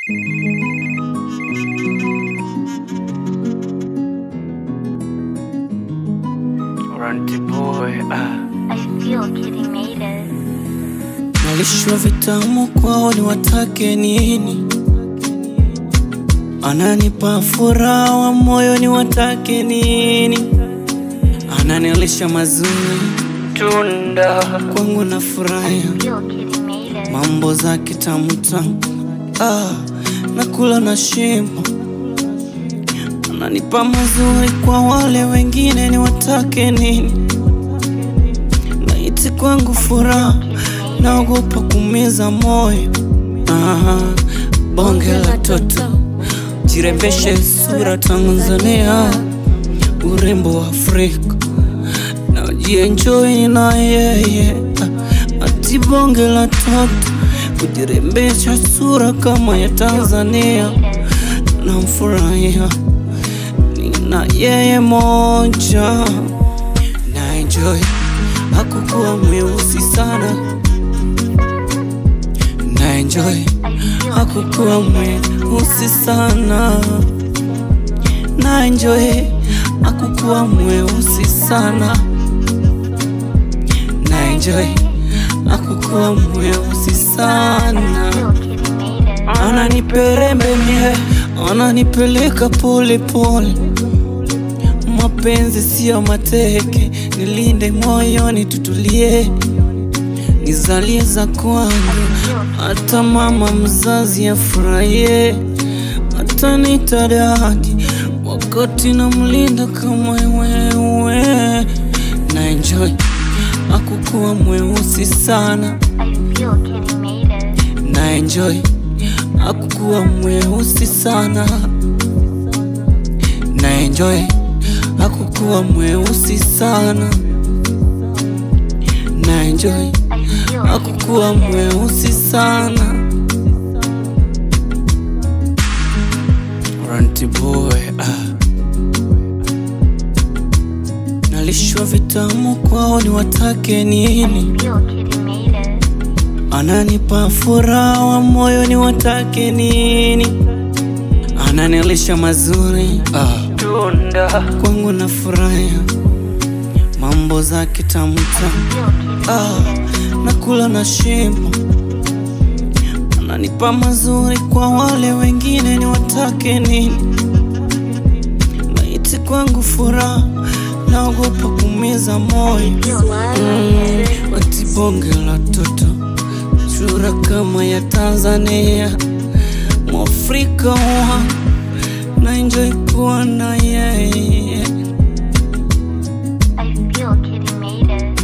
Ranty boy, ah. I feel Kitty made it. Nalishwa vitamu kwao ni watake nini? Ananipa furaha wa moyo ni watake nini? Ananilisha mazuri Tunda kwangu na furahia Feel Kitty made it. mambo za kitamu tamu ah, nakula na shimbo ananipa mazuri kwa wale wengine ni watake nini? Naiti kwangu furaha, naogopa kumiza moyo ah, bonge la toto jirembeshe sura Tanzania, urembo wa Afrika najienjoy na yeye ah, ati bonge la toto kujirembesha sura kama ya Tanzania, namfurahia nina yeye moja na enjoy hakukuwa mweusi sana na enjoy hakukuwa mweusi sana na enjoy hakukuwa mweusi sana na enjoy hakukuwa mweusi sana Feel Kitty made it. ananiperembe mie ananipeleka pole pole mapenzi siyo mateke nilinde moyoni tutulie nizalie za kwangu hata mama mzazi afurahie hata nitadadi wakati namlinda kama wewe na enjoy akukuwa mweusi sana I feel Kitty made it. na enjoy hakukuwa mweusi sana na enjoy hakukuwa mweusi sana na enjoy I feel Kitty hakukuwa made it. mweusi sana Ranty boy ah. nalishwa vitamu kwao ni watake nini Feel Kitty made it. Ananipa furaha wa moyo ni watake nini? Ananilisha mazuri ah, Tunda kwangu na furahia mambo za kitamu tamu Feel Kitty ah, nakula na shimbo. Ananipa mazuri kwa wale wengine ni watake nini? Maiti kwangu furaha, naogopa kumiza moyo Mm, ati bonge la toto sura kama ya Tanzania, mwafrika wa na enjoy kuwa na yeye. I feel Kitty made it.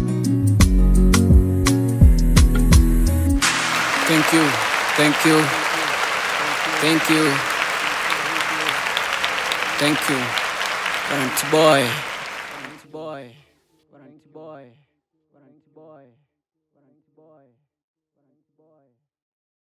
Thank you, thank you, thank you, thank you, Parent boy, boy.